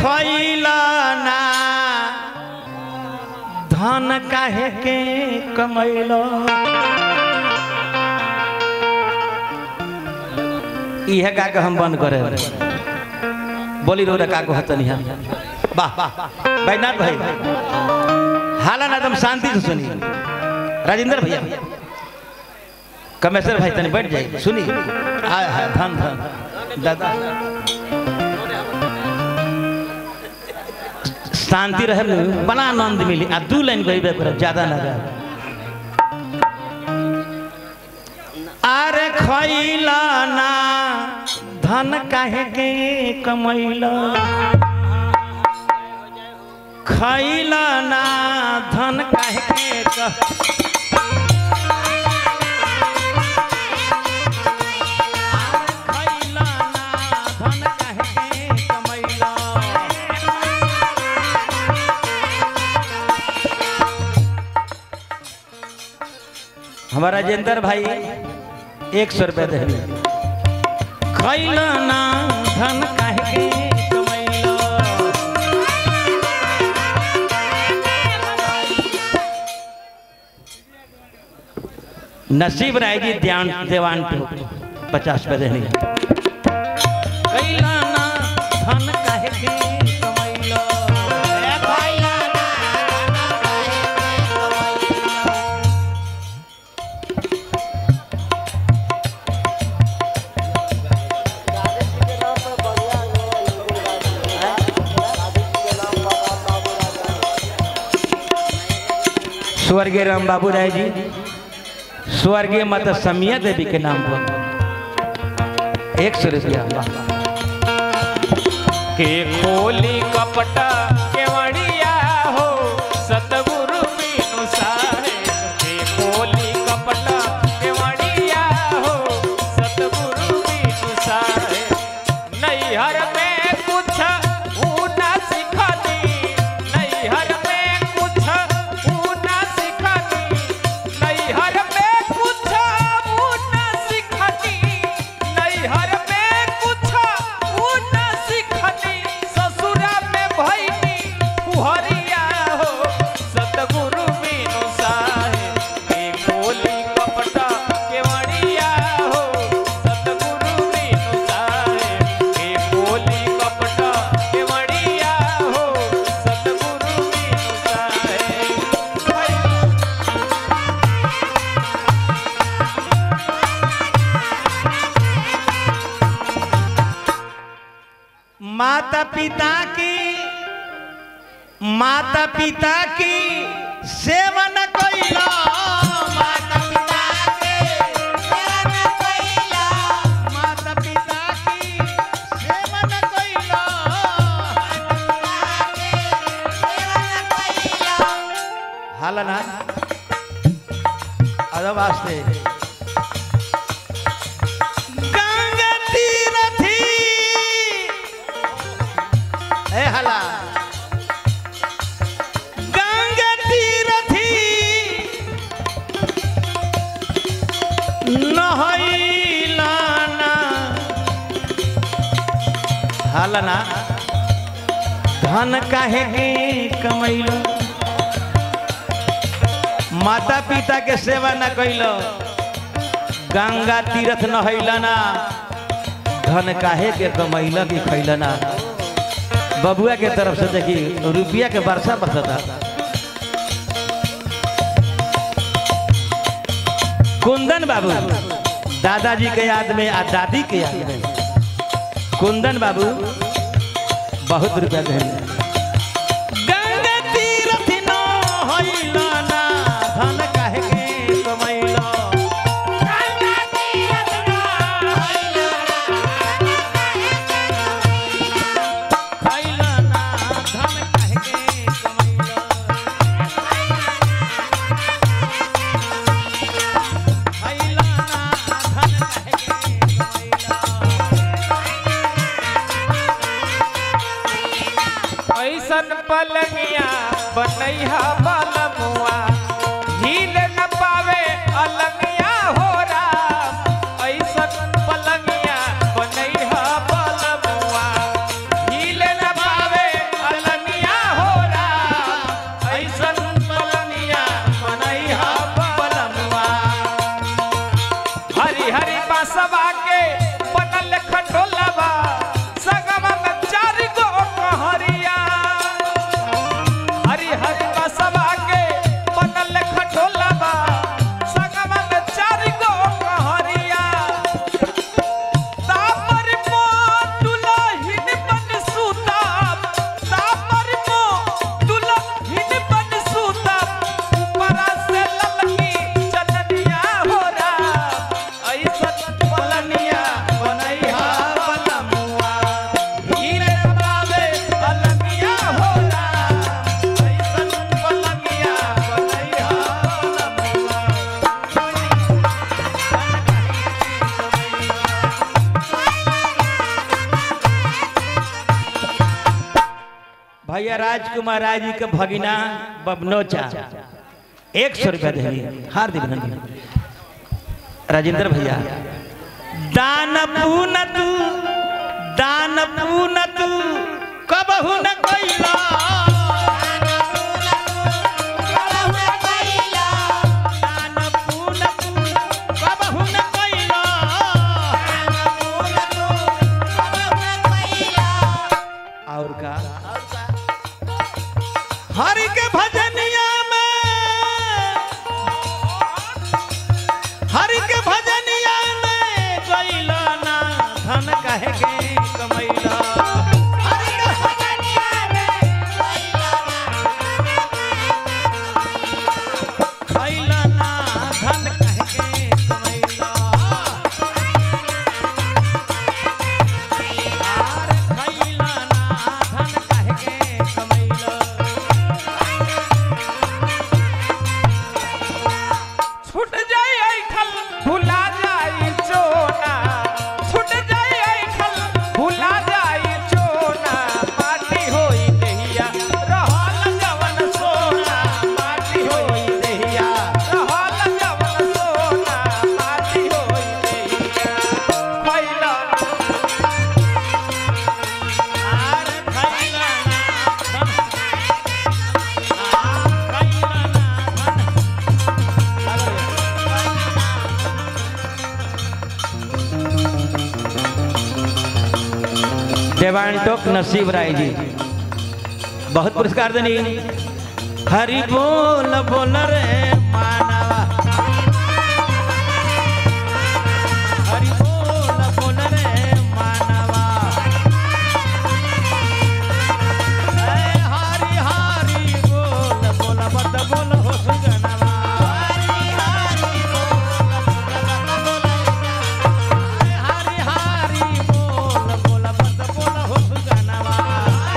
खैला ना धन काहे के कमैलो इहे गा के हम बंद करे बोली रो का को हतनी हम वाह बैनाथ भाई हाला ना तुम शांति से सुनी राजेंद्र भैया कमेश्वर भाई तनी बैठ जाइए सुनी हाय हाय धन धन दादा शांति रहे न, बड़ा आनंद मिली आ दू लाइन गईबे करब ज्यादा ना गा अरे खैला ना धन काहे के कमैला खैला ना धन काहे के क- खैला ना धन काहे के कमैला हमारा राजेंद्र भाई एक सौ रुपया दे खैला ना धन काहे के कमैला नसीब रहेगी ध्यान देवान टू पचास पे देनी कैला ना धन काहे के कमैला ए कैला ना स्वर्गीय राम बाबू राय जी स्वर्गीय माता समिया देवी के नाम पर एक सौ रुपया के खोली कपटा केवड़िया हो सतगुरु बिनु साहे के खोली कपटा केवड़िया हो सतगुरु बिनु साहे नैहर में कुछ ऊना सिखनी नैहर में कुछ ऊना सिखनी नैहर में कुछ ऊना सिखनी नैहर में कुछ ऊना सिखनी ससुरा में भैनी फुहरिया हो सतगुरु बिनु साहे के बोली कपटा केवड़िया हो सतगुरु बिनु साहे के बोली कपटा केवड़िया हो सतगुरु बिनु साहे माता पिता की माता पिता की सेवा न कैला माता पिता के सेवा न कैला माता पिता की सेवा न कैला हाला ना अदब वास्ते गंगा तीरथी ए हला गंगा तीरथी नहैलाना हलना धन काहे के कमैलो माता पिता के सेवा न कैलो गंगा तीरथ नहैलाना धन काहे के कमैला की खैलना बबुआ के तरफ से देखी रुपया के वर्षा बरसता कुंदन बाबू दादाजी के याद में आ दादी के याद में कुंदन बाबू बहुत रुपया देंगे गंगा तीरथ न होइला ना, धन काहे के कमैला। खैला ना, धन काहे के कमैला। खैला ना, धन काहे के कमैला। ऐसन पलंगिया बनैहा बलमुआ हील न पावे अलंगिया हो राम ऐसन पलंगिया बनैहा बलमुआ हील न पावे भैया राजकुमार राय जी के भगिना बबनोचा एक सौ रुपया देनी हार्दिक अभिनंदन राजेंद्र भैया दान पून तू दान पून तू कबहू न कैला दान पून तू कबहू न कैला और का हरि के भजनिया में हरि के भजनिया में गइला ना धन कहे के कमैला हरि के भजनिया खइला ना धन कहे के कमैला आर खइला ना धन कहे के कमैला छूट जाए ऐठल भुला जाई चोना छूट जाए ऐठल भुला जाई चोना माटी होई देहिया रहल जवन सोना माटी होई देहिया रहल जवन सोना माटी होई देहिया खइला आर खइला ना धन आर खइला ना धन देवांटोक नसीब राय जी बहुत पुरस्कार देनी हरि बोल बोल रे मान